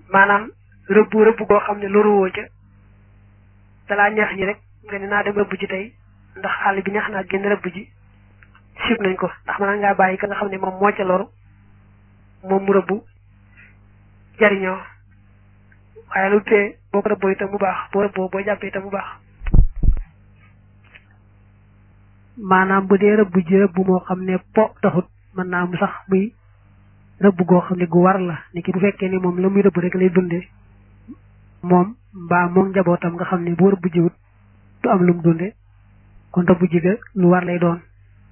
maanaam rëbbu rëbb goo xam ne loruwoo ca dalaa neex ñi rek nga ne naa dem rëbb ji tey ndax àll bi neex naa génn rëbb ji sib nañ ko ndax mën ngaa bàyyi ka nga xam ne moom moo ca loru moom mu rëbbu jariñoo waaye lu tee boo ko rëbboo itam mu baax boo rëbboo boo jàppee itam mu baax maanaam bu dee rëbb ji rëbb moo xam ne po taxut mën naa mu sax muy rëbb goo xam ne gu war la ni ki bu fekkee ni moom la muy rëbb rek lay dunde moom mbaa moom njabootam nga xam ne boo rëbb jiwut du am lu mu dunde kon rëbb ji ga lu war lay doon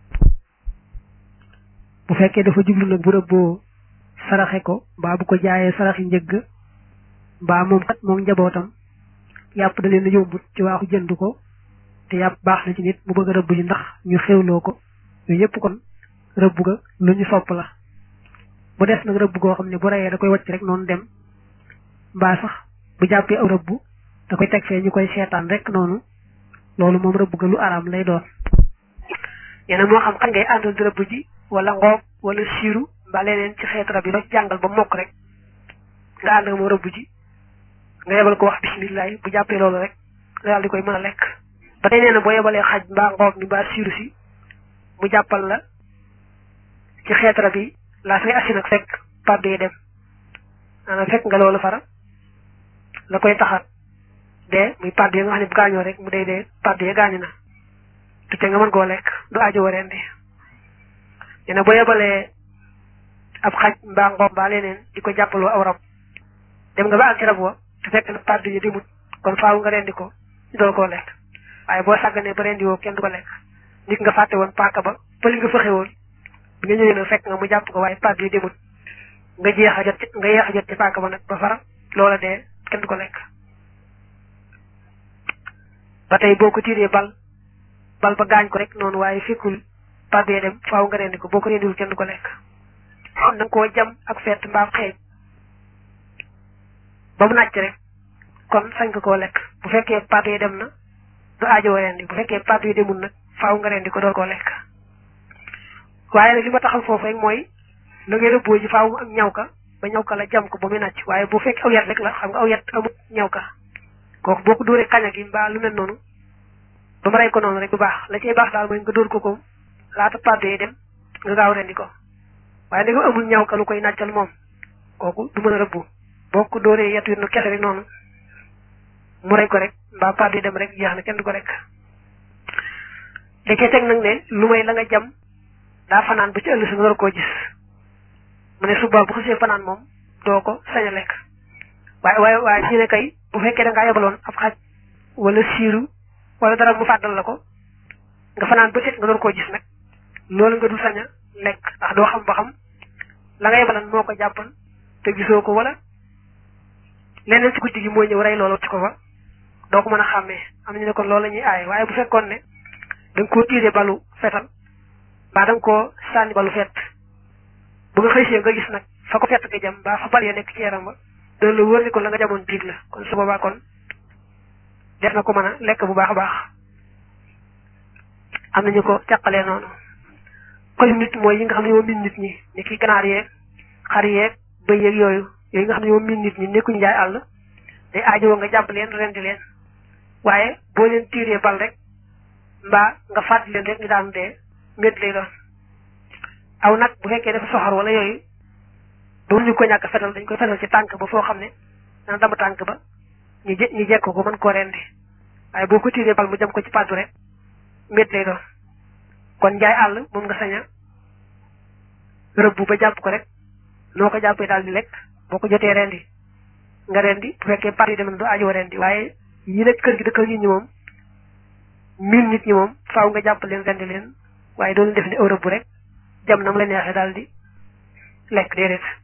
bu fekkee dafa jublu nag bu rëbboo saraxe ko mbaa bu ko jaayee saraxi njëgg mbaa moom kat moom njabootam yàpp da leen a yombut ci waaxu jënd ko te yàpp baax na ci nit mu bëgg a rëbb ji ndax ñu xewloo ko yooyu yëpp kon rëbb ga lu ñu sopp la bu des nag rëbb goo xam ne bu reyee da koy wacc rek noonu dem mbaa sax bu jàppee aw rëbb da koy teg fee ñu koy seetaan rek noonu loolu moom rëbb ga lu araam lay doon ñeneen moo xam kan ngay àndal di rëbb ji wala ngoob wala siiru mbaa leneen ci xeetu rab yi doo jàngal ba mokk rek nga ànd ak moom rëbb ji nga yebal ko wax bisimilah bu jàppee loolu rek nga daal di koy mën a lekk ba tey nee na boo yebalee xaj mbaa ngoob mi mbaa siiru si mu jàppal la ci xeetu rab yi laa fi ngay assi nag fekk pàddu yi dem maanaam fekk nga loolu fara la koy taxat dee muy pàddu yi nga xam ne bu gaañoo rek mu dee dee pàddu yi gaañu na te te nga mën koo lekk du aajo warendi nee na boo yebalee ab xaj mbaa ngoob mbaa leneen di ko jàppaloo aw rab dem nga ba àgg ci rab wa te fekk na pàddu yi demut kon faaw nga rendi ko ñu dool koo lekk waaye boo sàgganee ba rendi woo kenn du ko lekk nit nga fàtte woon paaka ba pëli nga fëxe woon bi nga ñëwee nag fekk nga mu jàpp ko waaye pàddu yi demut nga jeex a jot ci nga yeex a jot ci paaka ba nag ba fara loola dee kenn du ko lekk ba tey boo ko tiiree bal bal ba gaañ ko rek noonu waaye fekkul pàddu yi dem faaw nga rendi ko boo ko rendiwul kenn du ko lekk kon da nga koo jam ak fett mbaam xeej ba mu nàcc rek kon sañ nga koo lekk bu fekkee pàddu yi dem na du aajo rendi bu fekkee pàddu yi demul nag faaw nga rendi ko door koo lekk waaye nag li ma taxal foofu rek mooy la ngay rëbboo ji faaw mu am ñaw ka ba ñaw ka la jam ko ba muy nàcc waaye bu fekkee aw yat rek la xam nga aw yat amut ñaw ka kooku boo ko dóoree kaña gi mbaa lu mel noonu ba mu rey ko noonu rek du baax la cay baax daal mooy nga dóor ko ko laata pàddu yi dem nga gaaw rendi ko waaye da amul ñaw ka lu koy nàccal moom kooku du mën a rëbbu boo ko dóoree yet wi nu kese rek noonu mu rey ko rek mbaa pàddu yi dem rek jeex na kenn du ko rek da cee teg nag ne lu may la nga jam daa fanaan ba ci ëllëg si nga war koo gis mu ne suba bu xasee fanaan moom doo ko sañ a lekk waaye waaye waaye ñu ne kay bu fekkee da ngaa yebaloon ab xaj wala siiru wala dara mu fàddal la ko nga fanaan ba set nga door koo gis nag loolu nga dul sañ a lekk ndax doo xam ba xam la nga yebalan moo ko jàppan te gisoo ko wala leneen ci guddi gi mooy ñëw rey loolu ci ko fa doo ko mën a xàmmee am ñu ne kon loolu la ñuy aaye waaye bu fekkoon ne da nga koo tiiree balu fetal mbaa da nga koo sànni balu fett bu nga xëysee nga gis nag fa ko fett nga jam mbaa fa bal ya nekk ci yaram ba doon la wóor ni ko la nga jamoon biig la kon su boobaa kon def na ko mën a lekk bu baax a baax am nañu ko càqalee noonu koy nit mooy yi nga xam ne moom min nit ñi ni ki ganaar yeeg xar yeeg bëy yeeg yooyu yooyu nga xam ne moom min nit ñi nekkuñu jaay àll day aajowoo nga jàpp leen rendi leen waaye boo leen tiiree bal rek mbaa nga fàttali leen rek ñu daan dee mbedd lay doon aw nag bu fekkee dafa soxor wala yooyu ba ñu ko ñàkk fetal dañ koy fetal ci tànk ba foo xam ne dana dama tànk ba ñu je ñu jekk ko mën koo rendi waaye boo ko tiiree bal mu jëm ko ci pàddu rek mbedd lay doon kon njaay àll moom nga sañ a rëbb ba jàpp ko rek noo ko jàppee daal di lekk boo ko jotee rendi nga rendi bu fekkee pàddu yi dem na du ajoo rendi waaye yi nekk kër gi dëkkal nit ñi moom mil nit ñi moom faaw nga jàpp leen rendi leen waaye doon def ni Europe bu rek jam na mu la neexee daal di lekk déedéet